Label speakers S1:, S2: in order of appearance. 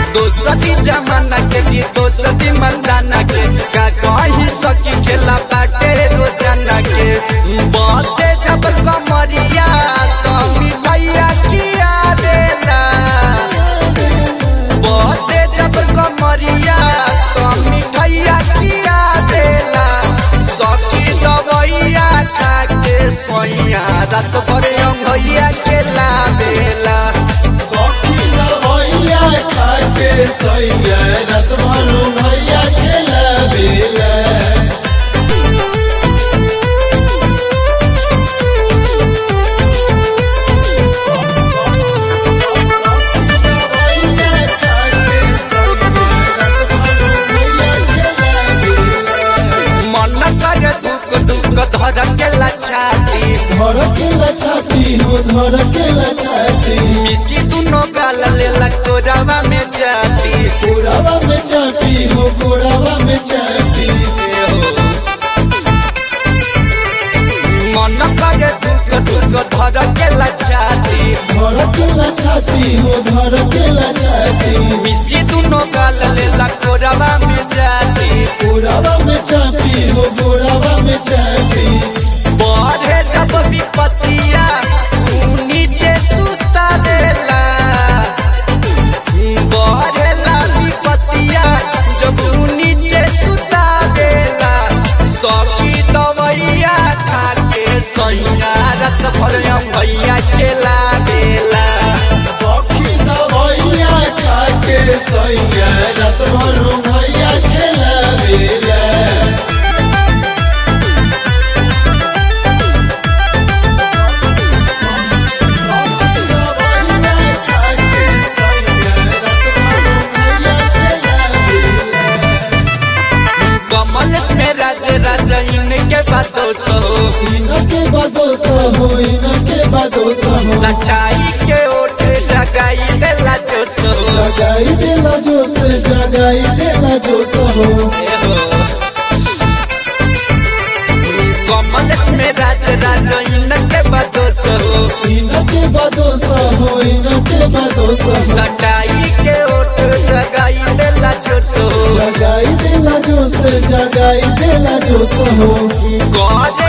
S1: दोसरी जमाना के भी दोसरी मर्दाना के का कही सकी खेला बाटे रोजाना के बाते जब कमरिया तो मिठाइया किया देला बाते जब कमरिया तो मिठाइया किया देला सखी दवैया खा के सोइया रात भर अंगैया के लावेला
S2: सखी दवैया खाके सैया रत भरो भैया खेला बेला दवैया खाके सैया रत भरो भैया खेला बेला
S1: मन कर दुख दुख धर के लछाती
S2: धर केला छाती हो धर केला छाती
S1: मिसी दुनो गाल लेला कोरावा में जाती
S2: गोड़ावा में चापी हो गोड़ावा में चापी
S1: मन कर दुख दुख धर के लछाती
S2: धर केला छाती हो धर केला छाती
S1: मिसी दुनो गाल लेला कोरावा में जाती
S2: गोड़ावा में चापी हो गोड़ावा में चापी
S1: बढ़े जब विपतिया ऊ नीचे सुता देला बढ़ेला विपतिया जब ऊ नीचे सुता देला सखी दवैया खा के सैया रत भर भैया खेला देला
S2: सखी दवैया खाके सैया रत भरो भैया खेला बेला दवैया खाके सैया रत भरो भैया खेला बेला
S1: कमल में राज राज इनके बातों सो
S2: इनके बदोस हो इनके बदोस हो
S1: सटाई के ओठ जगाई देला जो सो
S2: जगाई देला जोश जगाई देला जोश हो
S1: कमल में राज राज इनके बदोस हो
S2: इनके बदोस हो इनके बदोस हो
S1: सटाई के ओठ जगाई देला जो सो
S2: जगाई देला जोश जगाई देला जोश हो
S1: करे